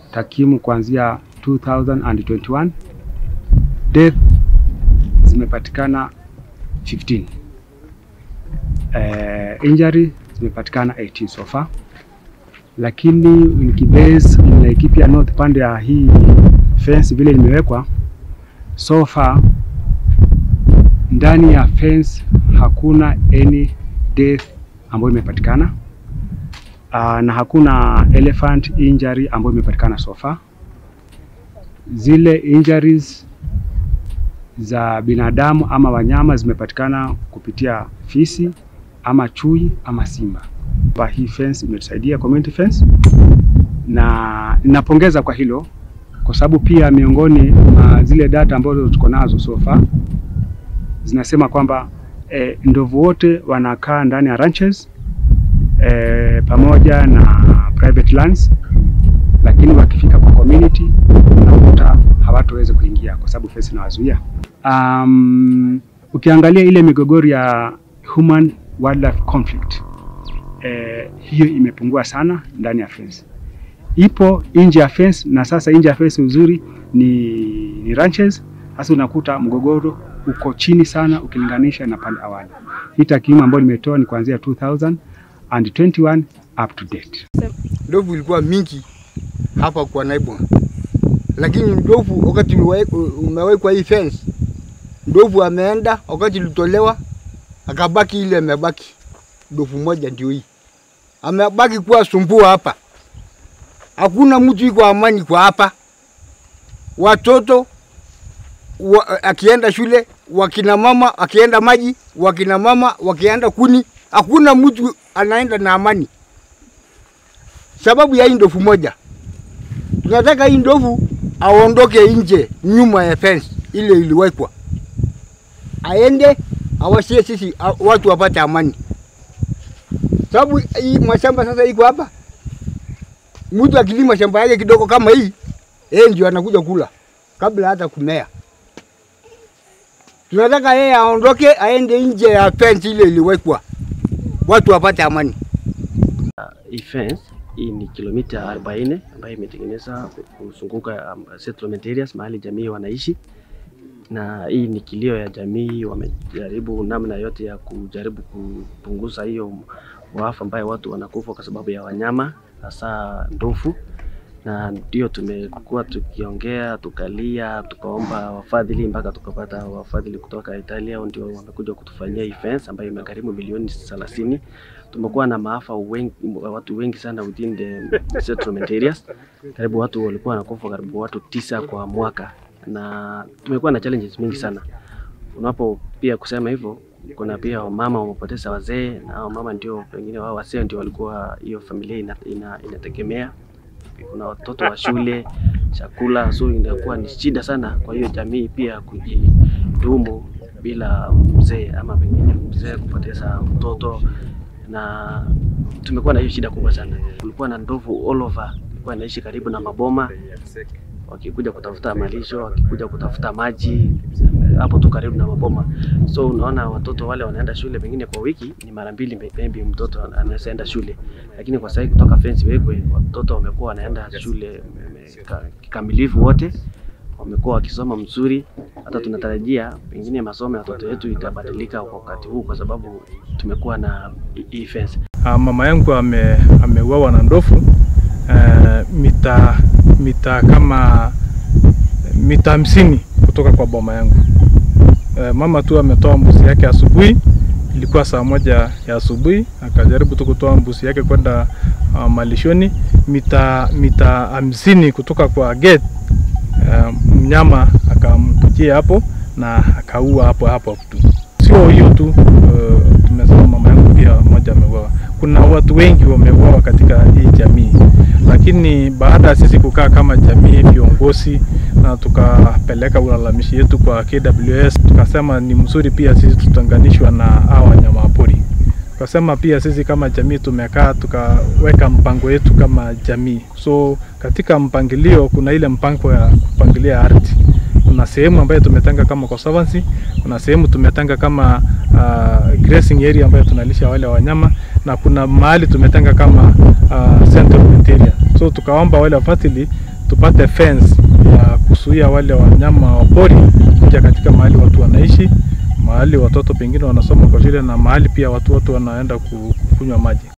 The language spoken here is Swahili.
takwimu kuanzia 2021 death zimepatikana 15 eh, injury zimepatikana 18 so far, lakini nikibase Laikipia North pande ya hii fence vile limewekwa so far, ndani ya fence hakuna any death ambayo imepatikana uh, na hakuna elephant injury ambayo imepatikana so far. Zile injuries za binadamu ama wanyama zimepatikana kupitia fisi ama chui ama simba. Kwa hii fence imetusaidia community fence, na ninapongeza kwa hilo, kwa sababu pia miongoni mwa zile data ambazo tuko nazo so far zinasema kwamba eh, ndovu wote wanakaa ndani ya ranches eh, pamoja na private lands, lakini wakifika kwa community unakuta hawatoweza kuingia kwa sababu fence inawazuia. Um, ukiangalia ile migogoro ya human wildlife conflict eh, hiyo imepungua sana ndani ya fence. Ipo nje ya fence na sasa nje ya fence uzuri ni, ni ranches. Sasa unakuta mgogoro uko chini sana ukilinganisha na pale awali. Hii takwimu ambayo nimetoa ni kuanzia 2021 up to date. Ndovu ilikuwa mingi hapa kwa Naibwa, lakini ndovu wakati umewekwa hii fence, ndovu ameenda, wakati ilitolewa akabaki ile amebaki ndovu moja ndio hii amebaki kuwa sumbua hapa. Hakuna mtu iko amani kwa hapa, watoto wa, akienda shule, wakina mama akienda maji, wakina mama wakienda kuni, hakuna mtu anaenda na amani sababu ya hii ndovu moja. Tunataka hii ndovu aondoke nje nyuma ya fence ile iliwekwa, aende awasie sisi a- watu wapate amani, sababu hii mashamba sasa iko hapa. Mtu akilima shamba yake kidogo kama hii, yeye ndio anakuja kula kabla hata kumea. Tunataka yeye aondoke aende nje ya fence ile iliwekwa, watu wapate amani. hii fence hii ni kilomita 40 ambayo imetengeneza kuzunguka um, settlement areas mahali jamii wanaishi, na hii ni kilio ya jamii. Wamejaribu namna yote ya kujaribu kupunguza hiyo waafa ambayo watu wanakufa kwa sababu ya wanyama hasa ndovu, na ndio tumekuwa tukiongea tukalia, tukaomba wafadhili mpaka tukapata wafadhili kutoka Italia, ndio wamekuja kutufanyia hii fence ambayo imegharimu milioni 30 tumekuwa na maafa wengi, watu wengi sana within the settlement areas. Karibu watu walikuwa wanakufa karibu watu tisa kwa mwaka, na tumekuwa na challenges mingi sana. Unapo pia kusema hivyo, kuna pia wamama wamepoteza wazee, na hao mama ndio pengine wao wazee ndio walikuwa hiyo familia ina, ina, inategemea. Kuna watoto wa shule, chakula, so inakuwa ni shida sana kwa hiyo jamii pia kujidumu bila mzee ama pengine mzee kupoteza mtoto na tumekuwa na hiyo shida kubwa sana. Kulikuwa na ndovu all over, walikuwa wanaishi karibu na maboma, wakikuja kutafuta malisho, wakikuja kutafuta maji hapo tu karibu na maboma. So unaona watoto wale wanaenda shule pengine kwa wiki ni mara mbili maybe mtoto anaweza enda shule, lakini kwa sasa kutoka fence wekwe, watoto wamekuwa wanaenda shule ka- kikamilifu wote wamekuwa wakisoma mzuri. Hata tunatarajia pengine masomo ya watoto wetu itabadilika kwa wakati huu, kwa sababu tumekuwa na hii fence. Ah, mama yangu ame, ameuawa na ndovu uh, mita mita kama mita hamsini kutoka kwa boma yangu. Uh, mama tu ametoa mbuzi yake asubuhi, ilikuwa saa moja ya asubuhi, akajaribu tu kutoa mbuzi yake kwenda uh, malishoni mita mita hamsini kutoka kwa gate uh, mnyama akamkujia hapo na akaua hapo hapo tu. Sio hiyo tu, uh, tumesema mama yangu pia mmoja ameuawa. Kuna watu wengi wameuawa katika hii jamii, lakini baada ya sisi kukaa kama jamii viongozi na tukapeleka ulalamishi yetu kwa KWS, tukasema ni mzuri pia sisi tutanganishwa na hawa wanyama pori. Tukasema pia sisi kama jamii tumekaa tukaweka mpango yetu kama jamii. So katika mpangilio kuna ile mpango ya kupangilia ardhi kuna sehemu ambayo tumetenga kama conservancy, kuna sehemu tumetenga kama uh, grazing area ambayo tunalisha wale wanyama na kuna mahali tumetenga kama uh, settlement area. So tukaomba wale wafadhili tupate fence ya kuzuia wale wanyama wa pori kuja katika mahali watu wanaishi, mahali watoto pengine wanasoma kwa shule na mahali pia watu watu wanaenda ku- kunywa maji.